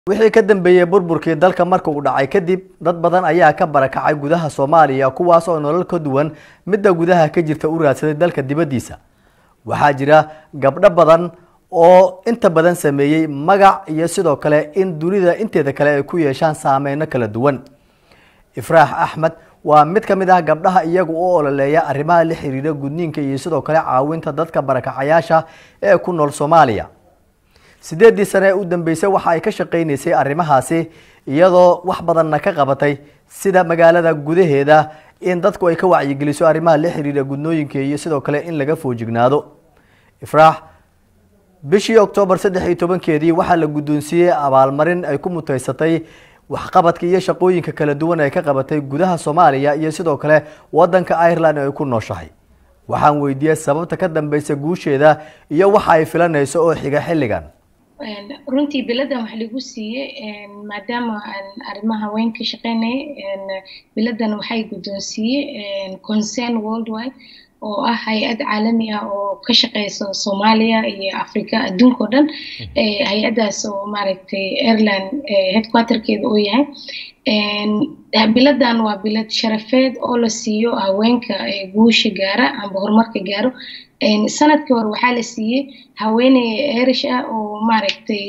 wixii ka dambeeyey burburkii dalka marka uu dhacay kadib dad badan ayaa ka barakacay gudaha soomaaliya kuwaas oo nolol ka duwan midda gudaha ka jirta u raadsaday dalka dibaddiisa waxaa jira gabdho badan oo inta badan sameeyey magac iyo sidoo kale in dunida inteeda kale ay ku yeeshaan saameyno kala duwan ifraax axmed waa mid ka mid ah gabdhaha iyagu u ololeeya arrimaha la xiriira gudniinka iyo sidoo kale caawinta dadka barakacayaasha ee ku nool soomaaliya sideeddii sane ee u dambeysay waxa ay ka shaqaynaysay arrimahaasi iyadoo wax badanna ka qabatay sida magaalada gudaheeda in dadku ay ka wacyigeliso arrimaha la xiriira gudnooyinka iyo sidoo kale in laga foojignaado ifraax bishii oktoobar saddex iyo tobankeedii waxaa la guddoonsiiyey abaalmarin ay ku mutaysatay waxqabadka iyo shaqooyinka kala duwan ay ka qabatay gudaha soomaaliya iyo sidoo kale wadanka ireland ay ku nooshahay waxaan weydiiyey sababta ka dambeysa guusheeda iyo waxa ay filanayso oo xiga xilligan runtii biladan waxa lagu siiyey maadaama aan arrimaha haween ka shaqeynaya biladan waxay guddoonsiiyey concern worldwide oo ah hay-ad caalami ah oo ka shaqeysa soomaaliya iyo africa adduunka o dhan hay-addaas oo maaragtay airland headquarterkeeda uu yahay biladan waa bilad sharafeed oo la siiyo haweenka guusha gaara amba horumarka gaaro sanadkii hore waxaa la siiyey haweeney erish ah oo maaragtay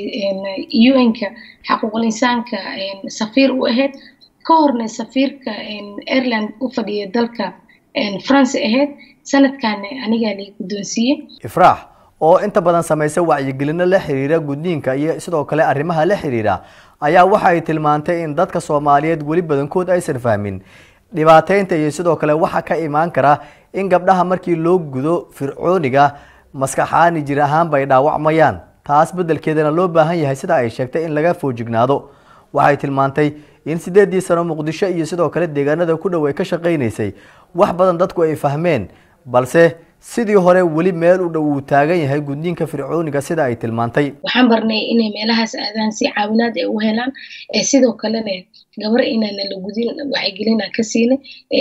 un-ka xaquuqul insaanka safiir u ahayd ka horna safiirka ireland u fadhiya dalka france ahayd sanadkaana anigaa la guddoonsiiyey ifraax oo inta badan samaysa wacyigelino la xiriira gudniinka iyo sidoo kale arrimaha la xiriira ayaa waxa ay tilmaantay in dadka soomaaliyeed weli badankood aysan fahmin dhibaateynta iyo sidoo kale waxa ka imaan kara in gabdhaha markii loo gudo fircooniga maskaxaani jir ahaanba ay dhaawacmayaan taas beddelkeedana loo baahan yahay sida ay sheegtay in laga foojignaado waxay tilmaantay in sideeddii sano muqdisho iyo sidoo kale deegaanada ku dhow ay ka shaqaynaysay wax badan dadku ay fahmeen balse sidii hore weli meel u dhow uu taagan yahay gudniinka fircooniga sida ay tilmaantay waxaan barnay inay meelahaas aadaan si caawinaad ay u helaan sidoo kalena gabar inaana la gudin wacyigelin aan ka siinay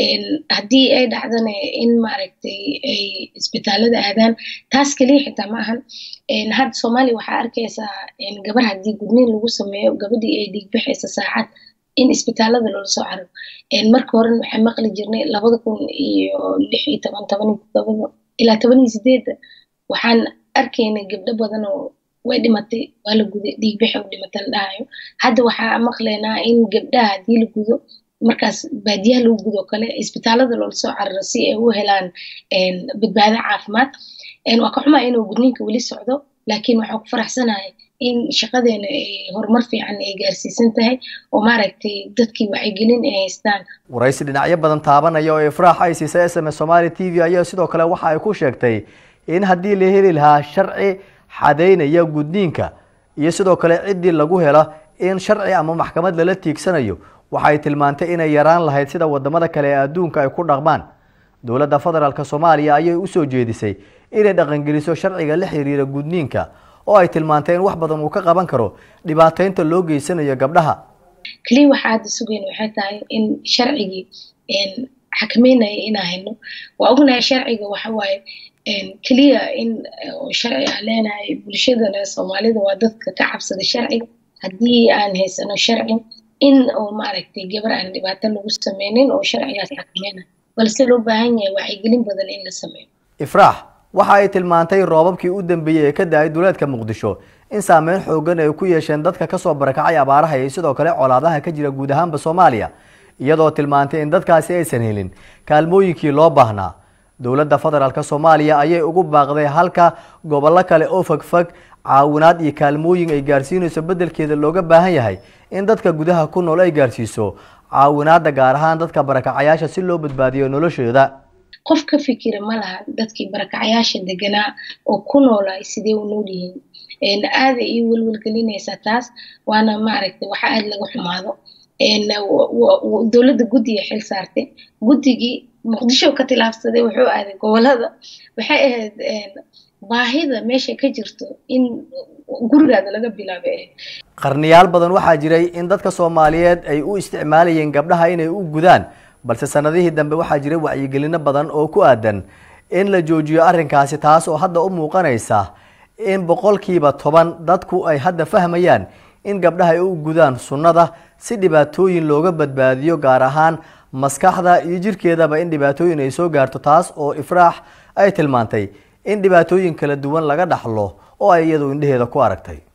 haddii ay dhacdana in maaragtay ay isbitaalada aadaan taas keliya xitaa ma ahan hadda soomaaliya waxaa arkaysaa gabar haddii gudniin lagu sameeyo gabadhii ay dhiigbaxaysa saacad in isbitaalada loola soo caro marka horena waxaan maqli jirnay labada kun iyo lix iyo toban toban todoba ilaa toban iyo sideedda waxaan arkaynay gabdho badan oo way dhimatay waa la guday dhiigbaxa u dhimatay la dhahayo hadda waxaa maqlaynaa in gabdhaha haddii la gudo markaas baadiyaha lagu gudo kale isbitaalada loola soo cararo si ay u helaan badbaado caafimaad waa ka xumaa inuu gudniinka weli socdo laakiin waxaan ku faraxsanahay in shaqadeena ay horumar fiican ay gaarsiisan tahay oo maaragtay dadkii wacyigelin ay haystaan waraysi dhinacyo badan taabanaya oo ifraax ay siisay s m s somaali t v ayaa sidoo kale waxa ay ku sheegtay in haddii la heli lahaa sharci xadeynaya gudniinka iyo sidoo kale ciddii lagu helo in sharci ama maxkamad lala tiigsanayo waxay tilmaantay inay yaraan lahayd sida wadamada kale ee adduunka ay ku dhaqmaan dowladda federaalk soomaaliya ayay usoo jeedisay inay dhaqangeliso sharciga la xiriira gudniinka oo ay tilmaantay in wax badan uu ka qaban karo dhibaateynta loo geysanayo gabdhaha keliya waxaa hadda sugeyn waxay tahay in sharcigii xakameynaya inaa hayno waa ognahay sharciga waxawaaye keliya in sharci aan leenahay bulshadana soomaalida waa dadka ka cabsada sharciga haddii aan haysano sharci in oo maaragtay gabar aan dhibaato lagu sameynin oo sharcigaas xakameyna balse loo baahan yahay wacyigelin badan in la sameeyo ifraax waxa ay tilmaantay roobabkii u dambeeyey ee ka da-ay duleedka muqdisho in saameyn xoogan ay ku yeesheen dadka kasoo barakacay abaaraha iyo sidoo kale colaadaha ka jira guud ahaanba soomaaliya iyadoo tilmaantay in dadkaasi aysan helin kaalmooyinkii loo baahnaa dowladda federaalk soomaaliya ayay ugu baaqday halka gobollo kale oo fogfog caawinaad iyo kaalmooyin ay gaarsiinayso beddelkeeda looga baahan yahay in dadka gudaha ku nool ay gaarsiiso caawinaada gaar ahaan dadka barakacayaasha si loo badbaadiyo noloshooda qof ka fikira ma laha dadkii barakacayaasha deganaa oo ku noolay sidee u nool yihiin aada ii welwelgelinaysaa taas waana maaragtay waxa aada laga xumaado dowladda guddiga xil saartay guddigii muqdisho ka tilaabsaday wuxuu aaday gobolada waxay ahayd baahida meesha ka jirto in gurigaada laga bilaabay qarniyaal badan waxaa jiray in dadka soomaaliyeed ay u isticmaalayeen gabdhaha inay u gudaan balse sanadihii dambe waxaa jiray wacyigelino badan oo ku aadan in la joojiyo arrinkaasi taas oo hadda u muuqanaysa in boqolkiiba toban dadku ay hadda fahmayaan in gabdhaha ay u gudaan sunnada si dhibaatooyin looga badbaadiyo gaar ahaan maskaxda iyo jirkeedaba in dhibaatooyin ay soo gaarto taas oo ifraax ay tilmaantay in dhibaatooyin kala duwan laga dhaxlo oo ay iyadu indheheeda ku aragtay